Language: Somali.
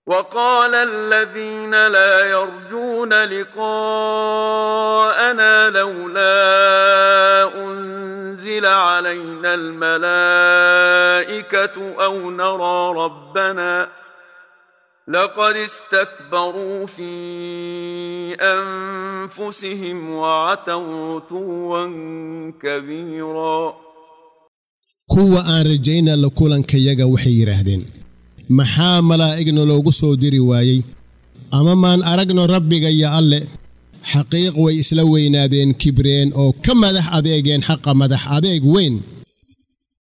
وقال الذين لا يرجون لقاءنا لولا أنزل علينا الملائكة أو نرى ربنا لقد استكبروا في أنفسهم وعتوا عتوا كبيرا kuwa aan rajayna la kulankayaga waxay yidhaahdeen maxaa malaa'igna loogu soo diri waayey ama maan aragno rabbiga iyo alle xaqiiq way isla weynaadeen kibreen oo ka madax adeegeen xaqa madax adeeg weyn